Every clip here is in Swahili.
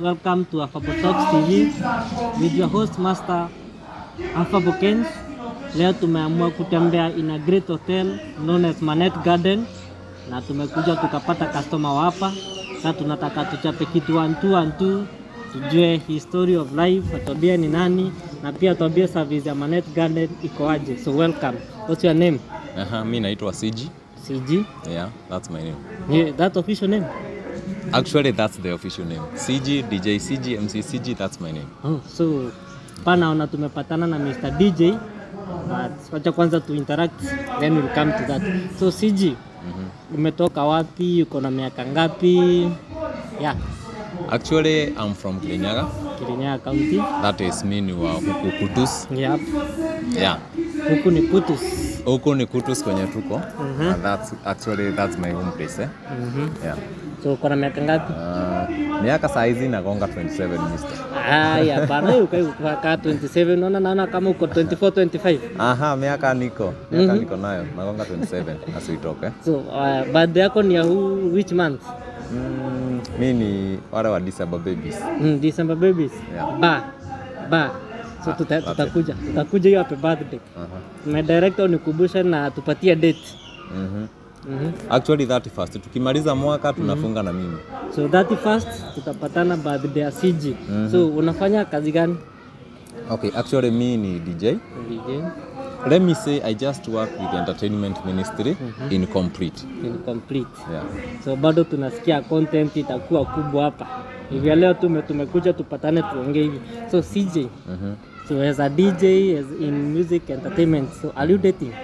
welcome to Afabo Talks TV with your host master Afabo Kens. Leo tumeamua kutembea in a great hotel known as Manet Garden na tumekuja tukapata customer wa hapa. Sasa tunataka tuchape kitu one two one two, tujue history of life, atuambie ni nani na pia atuambie service ya Manet Garden iko aje. So welcome. What's your name? Aha, mi naitwa CG. CG. Yeah, that's my name. Yeah, that official name? Actually, that's the official name. CG, DJ CG, MC CG, that's my name. Oh, so pa naona tumepatana na Mr. DJ but wacha kwanza tu interact then we'll come to that. So CG, umetoka wapi? Uko na miaka ngapi? Yeah, Actually, I'm from Kirinyaga. Kirinyaga County. That is me ni wa huku Kutus. Yep. Yeah. Huku ni Kutus. Huku ni Kutus kwenye tuko. Mhm. And that's actually that's my home place eh? Mhm. Yeah. So uko na miaka ngapi? Uh, miaka saa hizi nagonga 27 mister. Aya, hapana, hiyo ukai ukaa 27 naona naona kama uko 24 25. Aha, miaka niko. Miaka Mhm. niko nayo. Nagonga 27 as we talk eh? So uh, birthday yako ni ya who, which month? Mm, mi ni wale wa December babies. Mm, December babies. Yeah. Ba. Ba. So Ah, tuta, okay. tutakuja. Tutakuja hiyo happy birthday. Aha. My director unikumbushe na tupatie date. Mhm. Mhm. Actually 31st tukimaliza mwaka tunafunga na mimi. So 31st tutapatana birthday ya CG. Mhm. So unafanya kazi gani? Okay, actually me ni DJ. DJ Let me say I just work with the entertainment ministry in complete. incomplete. Yeah. So bado tunasikia content itakuwa kubwa hapa. Hivi leo tume tumekuja tupatane tuongee hivi. So CJ, Mhm. so as a DJ as in music entertainment, so are you dating?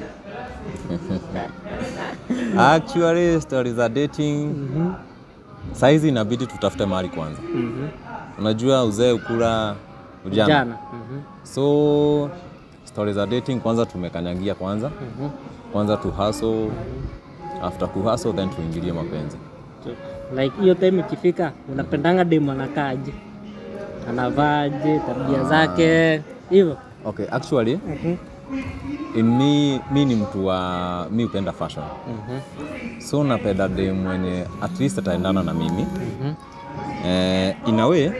Actually stories za dating Mhm. saizi inabidi tutafute mahali kwanza. Mhm. Unajua uzee ukula ujana. Jana. Mhm. So stories za dating kwanza tumekanyagia kwanza. Mhm. Kwanza tu hustle. After ku hustle then tuingilie mapenzi. So, like hiyo time ikifika unapendanga demu anakaaje anavaaje tabia zake hivyo Okay, actually in me, mi ni mtu wa mi upenda fashion. So napenda dem mwenye at least ataendana na mimi. Eh, in a way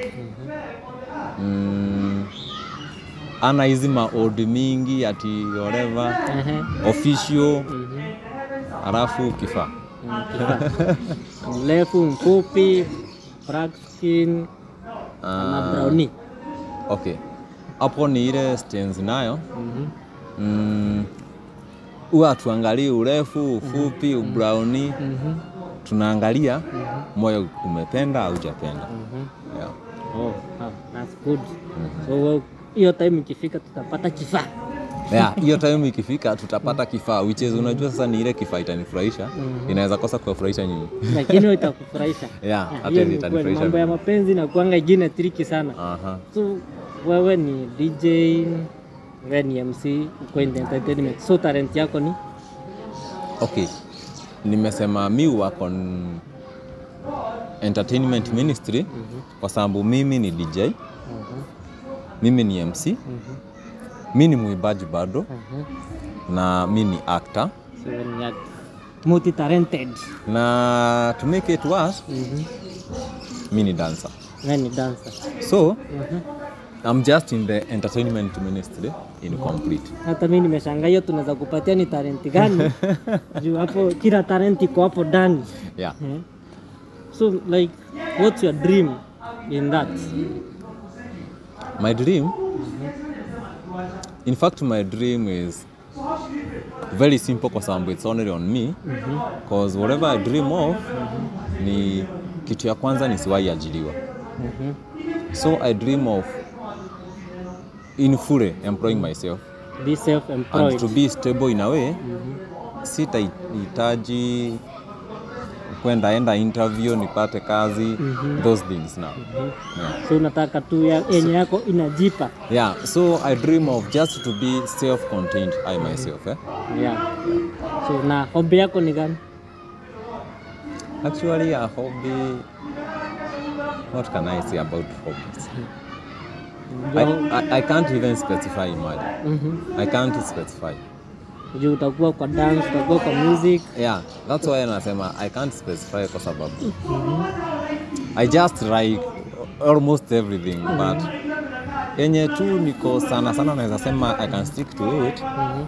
mm, ana hizi maodi mingi ati whatever official alafu kifaa mrefu mfupi black skin na Ah, browni okay hapo ni ile stance nayo mm, huwa tuangalie urefu ufupi ubrauni tunaangalia moyo umependa au hujapenda yeah. oh, ah, that's good so well, hiyo time ikifika tutapata kifaa Yeah, hiyo time ikifika tutapata kifaa which is unajua sasa ni ile kifaa itanifurahisha inaweza kosa kuwafurahisha nyinyi lakini hiyo itakufurahisha Yeah, Ah, hata hiyo hizi ni kweli. itanifurahisha mambo ya mimi. mapenzi na kuanga ingine triki sana Aha. so wewe ni dj wewe ni mc uko in the entertainment so talent yako ni Okay, nimesema mi work on entertainment ministry kwa sababu mimi ni DJ, mimi ni MC, mi ni mwimbaji bado na mi ni actor so wewe ni multi talented na to make it worse, mi ni dancer. wewe ni dancer So I'm just in the entertainment ministry in complete. hata mimi nimeshangaa hiyo tunaweza kupatia ni talenti gani juu hapo kila talent iko hapo ndani Yeah. Eh. so like what's your dream in that My dream, in fact, my dream is very simple kwa sababu it's only on me because whatever I dream of ni kitu ya kwanza nisiwahi ajiliwa. So I dream of in full employing myself be self and employed to be stable in a way sitahitaji kwenda enda interview nipate kazi those things now. Yeah. so unataka tu ya- yenye yako inajipa Yeah, so I dream of just to be self-contained I myself. Eh? yeah. so na hobby yako ni gani Actually, a hobby. What can I say about hobbies? I, I, I can't even specify imagine. Mhm. I can't specify. juu utakuwa kwa dance utakuwa kwa music Yeah, that's why nasema I can't specify kwa sababu I just like almost everything but yenye tu niko sana sana naweza sema I can stick to it Mhm.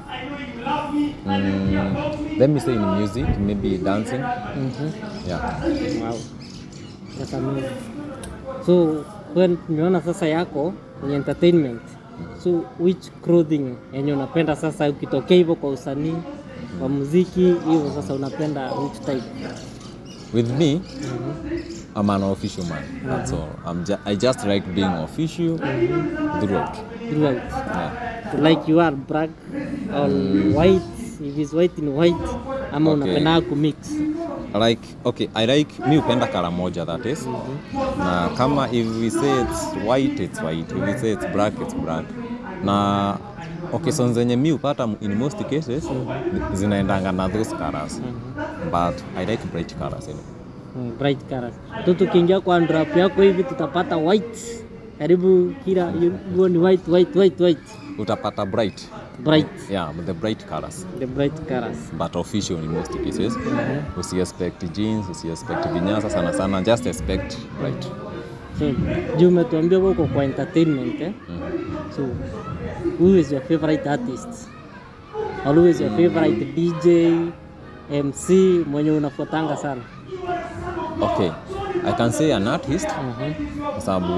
mm, let me say in music maybe dancing Mhm. yeah Wow. That's amazing. So when nimeona sasa yako ni entertainment. So which clothing yenye unapenda sasa ukitokea hivyo kwa usanii wa muziki hivyo sasa unapenda which type? with me I'm an official man that's all I'm ju I just like being official throughout Throughout. yeah. Like you are black or white, if it's white in white ama Okay. unapenda kumix. like okay i like mi upenda kala moja that is na kama if we say it's white it's white if we say it's black it's black na occasions zenye mi upata in most cases zinaendanga na those colors but i like bright colors anyway. Mm, bright colors. Tu tukiingia kwa drop yako hivi tutapata white. Karibu kila hiyo ni white white white white. utapata bright Bright. yeah the bright colors The bright colors. but official in most cases usi expect jeans usi expect vinyasa sana sana just expect bright So, juu umetuambia wewe uko kwa entertainment eh? So, who is your favorite artist? Or who is your favorite DJ, MC mwenye unafuatanga sana? okay i can say an artist Mhm. kwa sababu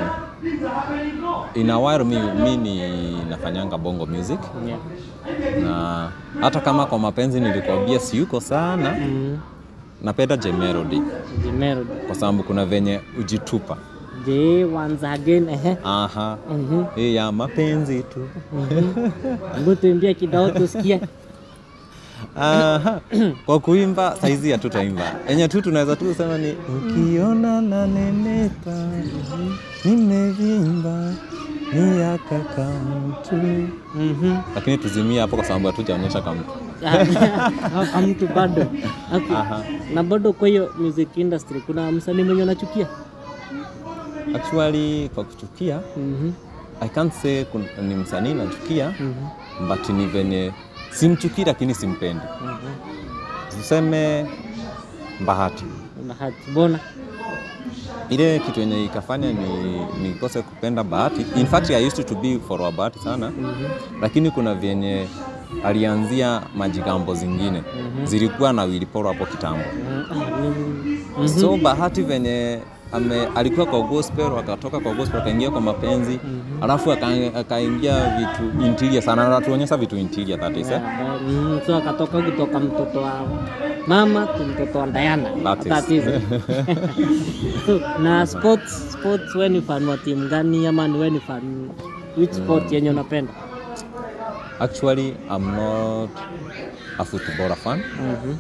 in a while mi, mi ni nafanyanga bongo music Yeah. na hata kama kwa mapenzi nilikwambia siuko sana Mhm. napenda J Melody The melody. kwa sababu kuna venye ujitupa Je, once again ehe. aha Mhm. hii ya mapenzi tu Hebu tuimbie kidao tusikie. aha kwa kuimba saizi hatutaimba enye tu tunaweza tu sema ni ukiona nanenepa nimevimba ni ya kaka mtu Mhm. lakini tuzimie hapo kwa sababu hatujaonyesha kamtu Kama mtu bado. Okay. Aha. Na bado kwa hiyo music industry kuna msanii mwenye unachukia? actually kwa kuchukia Mhm. I can't say kun- ni msanii nachukia Mhm. but ni venye simchukii lakini simpendi Mhm. tuseme bahati Bahati. Mbona? ile kitu yenye ikafanya ni nikose kupenda bahati in fact I used to be follower bahati sana lakini kuna vyenye alianzia majigambo zingine zilikuwa na wiliporo hapo kitambo Mhm. so bahati venye ame, alikuwa kwa gospel akatoka kwa gospel akaingia kwa mapenzi alafu aka- akaingia vitu interior sana anatuonyesha vitu interior that is, eh? Yeah, mm, so akatoka kutoka mtoto wa mama tu mtoto wa Diana. That is. That is. so, na sports sports wewe ni fan wa timu gani ama ni wewe ni fan which sport yenye unapenda? actually I'm not a footballer fan Mhm.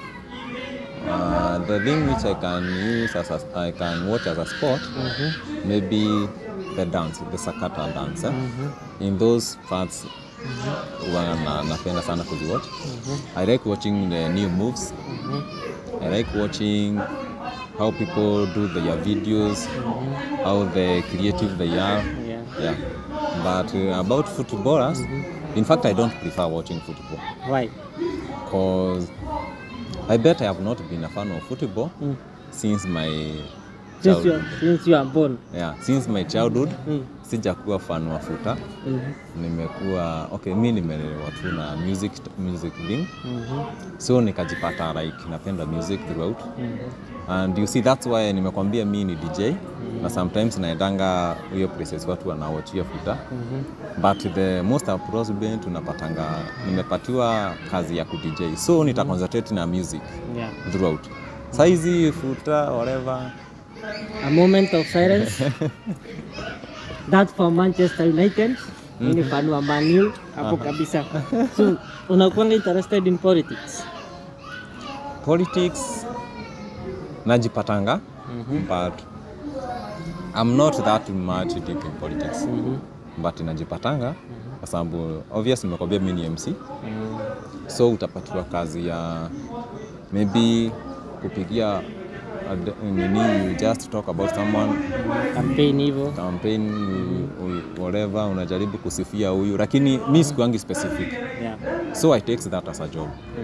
uh, the thing which I can use as a, I can watch as a sport Mhm. maybe the dance the sakata dance eh? Mhm. in those parts huwa na, napenda sana kuziwatch I like watching the new moves Mhm. I like watching how people do their videos how the creative they are Yeah. yeah but uh, about footballers in fact I don't prefer watching football Why? because I bet I have not been a fan of football Mm. since my Since you childhood. since you are born. Yeah, since my childhood Mm. sijakuwa fan wa futa Mhm. nimekuwa okay mi nimelelewa tu na music music thing Mhm. so nikajipata like napenda music throughout Mhm. and you see that's why nimekwambia mi ni dj na sometimes naendanga hiyo places watu wanawachia futa Mhm. but the most appropriate tunapatanga nimepatiwa kazi ya kudj so nita concentrate na music Yeah. throughout saizi futa whatever A moment of silence. That for Manchester United. Mimi ni fan wa Man U hapo kabisa. So, unakuwa interested in politics? politics najipatanga Mhm. but I'm not that much deep in politics Mhm. but najipatanga kwa sababu obvious nimekwambia mi ni MC Mm. so utapatiwa kazi ya maybe kupigia ad- nini you just talk about someone Campaign hivyo. campaign u- whatever unajaribu kusifia huyu lakini mi sikuangi specific Yeah. so I takes that as a job Mhm.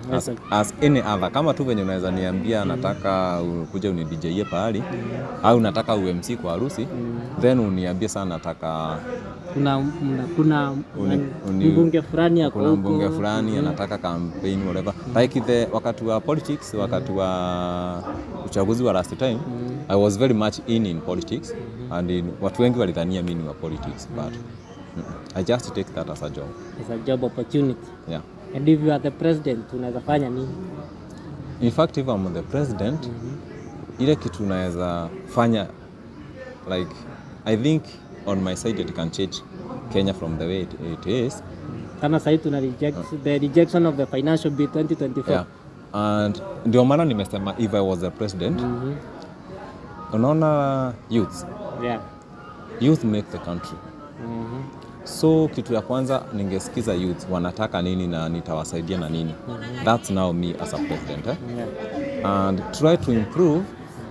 as, Yes, as any other kama tu venye unaweza niambia nataka u- kuja unidjie pahali au nataka UMC kwa harusi then uniambie sana nataka kuna mna- kuna Uni- uni- mbunge fulani ako kuna huko. mbunge fulani anataka campaign whatever like the wakati wa politics wakati wa uchaguzi wa last time I was very much in in politics and in, watu wengi walidhania mimi ni wa politics but mm, I just take that as a job It's a job opportunity yeah and if you are the president unaweza fanya nini in fact if I'm the president ile kitu unaweza fanya like I think on my side it can change Kenya from the way it, it is kama sahii tuna reject the rejection of the financial bill 2024 yeah. and ndio maana nimesema if I was the president Mhm. unaona youth yeah. youth make the country Mhm. so kitu ya kwanza ningesikiza youth wanataka nini na nitawasaidia na nini that's now me as a president eh? Yeah. and try to improve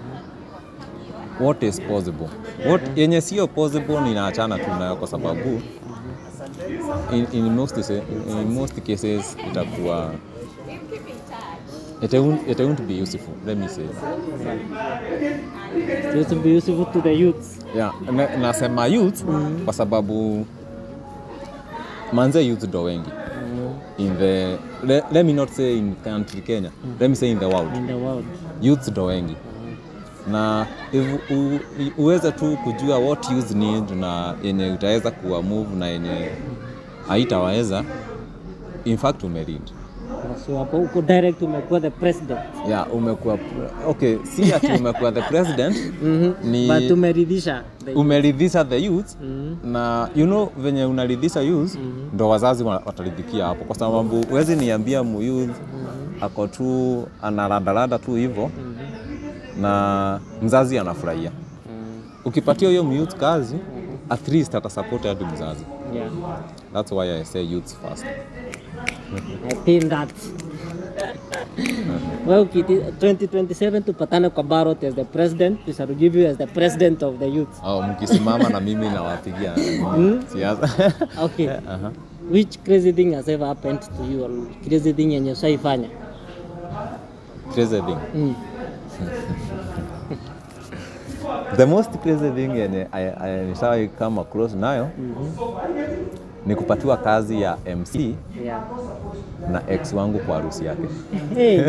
what is possible what yenye sio possible ninaachana tu nayo kwa sababu in, in, most, se- in most cases itakuwa it won't, it won't be useful let me say It will be useful to the youths yeah, na, nasema youth kwa sababu manze youth ndo wengi in the let, let me not say in country Kenya let me say in the world in the world youth ndo wengi na if, u, uweze tu kujua what youth need na yenye utaweza kuwa move na yenye haitawaweza in fact umeread so hapo uko direct umekuwa the president yeah, umekuwa okay si ati umekuwa the president Mhm. ni but umeridhisha the umeridhisha the youth Mhm. na you know venye unaridhisha youth ndo wazazi wa- wataridhikia hapo kwa sababu huwezi niambia mu youth ako tu anaradalada tu hivyo na mzazi anafurahia Mhm. ukipatia huyo youth kazi at least atasupport hadi mzazi yeah that's why I say youth first I think that well, Kiti, 2027 tupatane kwa ballot as the president. We shall give you as the president of the youth. au mkisimama na mimi nawapigia siasa Okay. Which crazy thing has ever happened to you or crazy thing yenye ushaifanya? crazy thing Mm. the most crazy thing yenye I- I- nishawahi come across nayo ni kupatiwa kazi ya MC Yeah. na ex wangu kwa harusi yake Hey.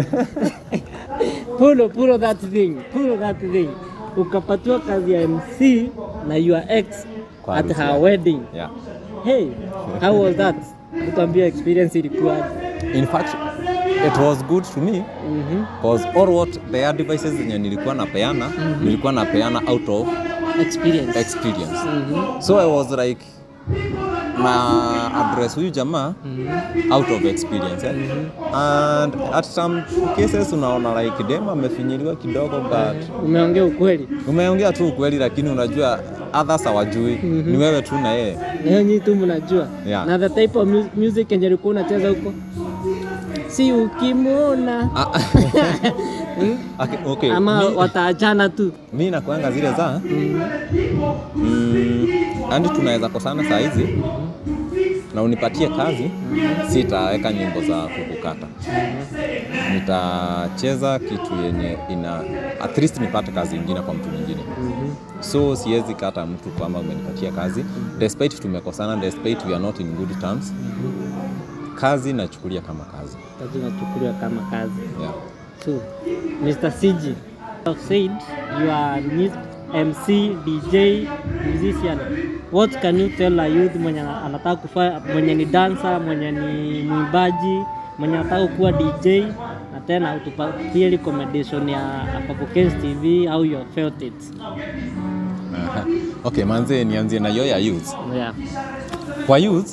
pulo pulo that thing. Pulo that thing. Ukapatiwa kazi ya MC na your ex Kwa at harusi her yake. wedding. yeah. Hey, how was that? Tuambie experience ilikuwaje? in fact it was good to me Mhm. cause all what the advices zenye nilikuwa napeana nilikuwa napeana out of Experience. experience Mhm. so i was like na address huyu jamaa out of experience eh? and at some cases unaona like dem amefinyiliwa kidogo but Umeongea ukweli. umeongea tu ukweli lakini unajua others hawajui ni wewe tu na yeye Na hiyo nyinyi tu mnajua. Yeah. Na the type of mu- music yenye ulikuwa unacheza huko. Si ukimwona Ah, okay, okay. ama mi, wataachana tu. mi nakuanga zile za mm, andi tunaweza kosana saa hizi na unipatie kazi sitaweka nyimbo za kukukata nitacheza kitu yenye ina at least nipate kazi ingine kwa mtu mwingine so siwezi kata mtu kama umenipatia kazi despite tumekosana despite we are not in good terms kazi nachukulia kama kazi Kazi inachukuliwa kama kazi. yeah. So, Mr. CG, you have said you are mu- MC, DJ, musician. What can you tell a youth mwenye ana- anataka kufanya, mwenye ni dancer, mwenye ni mwimbaji, mwenye anataka kuwa DJ na tena utupatie recommendation ya Afabukens TV how you have felt it. Aha. okay manze nianzie na hiyo ya youth Yeah. kwa youth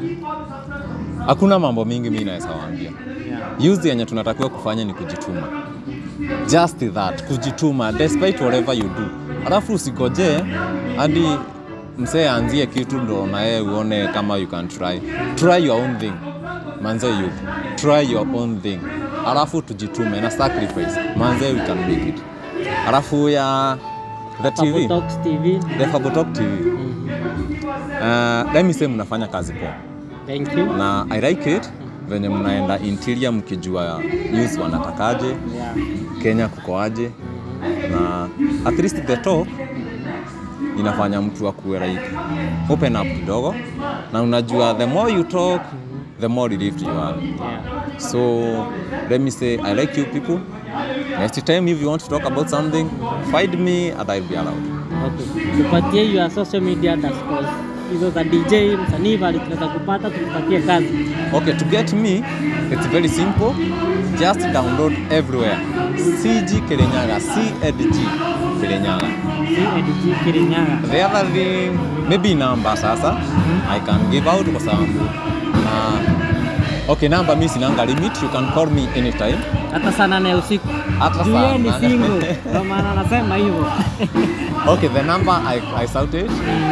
hakuna mambo mingi mi naweza waambia Yeah. youth yenye tunatakiwa kufanya ni kujituma just that kujituma despite whatever you do alafu usigojee hadi msee aanzie kitu ndo na yeye uone kama you can try try your own thing manze youth try your own thing alafu tujitume na sacrifice manze we can make it alafu ya the tv Fabutalks TV. the Fabotalk tv uh, let me say mnafanya kazi poa Thank you. na I like it venye mnaenda interior mkijua news wanatakaje Yeah. Kenya kukoaje na at least the top inafanya mtu akuwe like open up kidogo na unajua the more you talk the more relieved you are Yeah. so let me say I like you people next time if you want to talk about something find me and I'll be around Okay. Tupatie your social media underscores. Hizo za DJ, msanii bali tunaweza kupata tukupatie kazi. Okay, to get me, it's very simple. Just download everywhere. CG Kirinyaga, CEDG Kirinyaga. CADG Kirinyaga. The other thing, maybe number sasa, I can give out kwa sababu na okay, number mi sinanga limit, you can call me anytime. Hata saa nane ya usiku. Hata Juu saa yeye ni nane. single. Ndio maana anasema hivyo. Okay, the number I, I shouted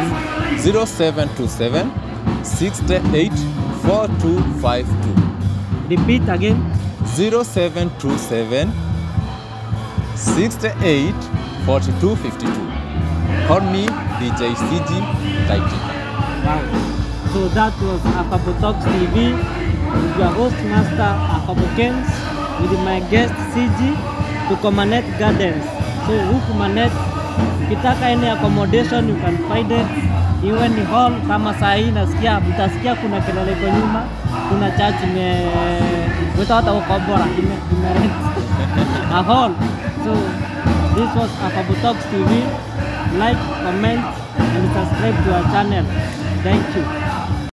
0727 68 4252. Repeat again. 0727 68 42 52. Call me DJ CG Taitika. Wow. So that was Afabo Talks TV with your host master Afabo Kens with my guest CG tuko Manet Gardens. So huku Manet ukitaka any accommodation you can find it. Iwe ni hall kama saa hii nasikia mtasikia kuna kelele kwa nyuma, kuna church ime wita hata ukobora ime, ime rent a hall. So this was Afabo Talks TV. Like, comment and subscribe to our channel. Thank you.